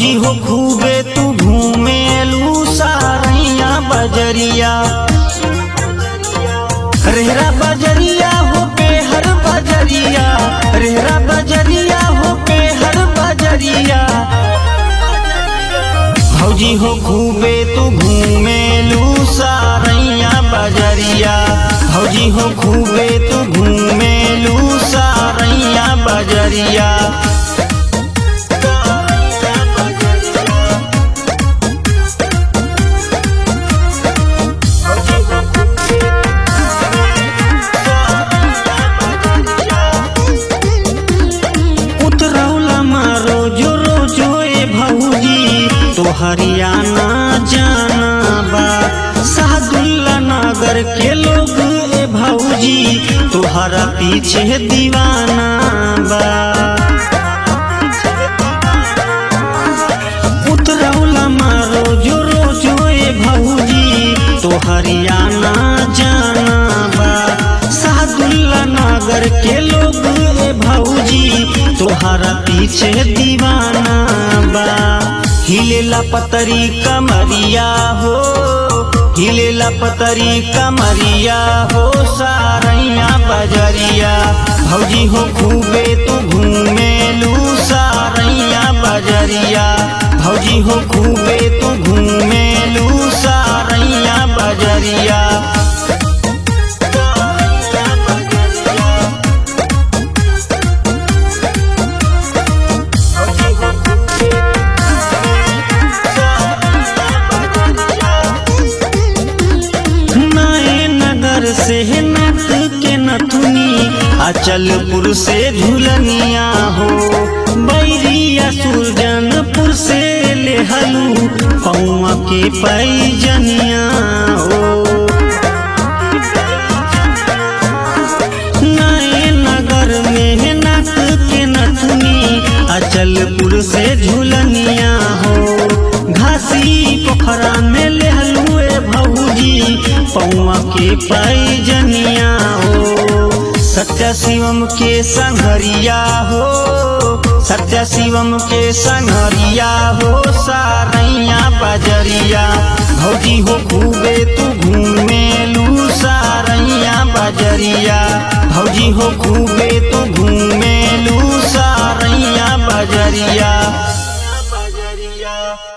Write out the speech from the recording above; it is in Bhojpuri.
भौजी हो खूबे तू घूमेलू सारैया बजरिया रेहरा बजरिया हो पे हर बजरिया रेहरा बजरिया हो पे हर बजरिया भौजी हो खूबे तू घूमेलू सारैया बजरिया भौजी हो खूबे तू घूमेलू सारैया बजरिया उतरौला मारो जो रोजो ए भौजी तो हरियाणा जाना बा सादुल्ला नगर के लोग ए भौजी तोहरा पीछे दीवाना बा उतरौला मारो जो रोजो ए भौजी तो हरियाणा जाना बा सादुल्ला नगर के लोग ए भौजी तोहरा पीछे दीवाना बा हिलेला पतरी कमरिया हो हिलेला पतरी कमरिया हो सारैया बजरिया भौजी हो खूबे तू घूमेलू सारैया बजरिया भौजी हो खूबे तू घूमेलू सारैया बजरिया नए नगर से नट के नथुनी अचलपुर से झुलनिया हो बैरिया सुरजनपुर से लेहलू पौआ के पैजनिया हो नए नगर में नट के नथुनी अचलपुर से झुलनिया हो घासी पोखरा में लेहलू ए भौजी पौआ के पैजनिया हो सत्य शिवम के संघरिया हो सत्य शिवम के संघरिया हो सारैया बजरिया भौजी हो खूबे तू घूमेलू सारैया बजरिया भौजी हो खूबे तू घूमेलू सारैया बजरिया बजरिया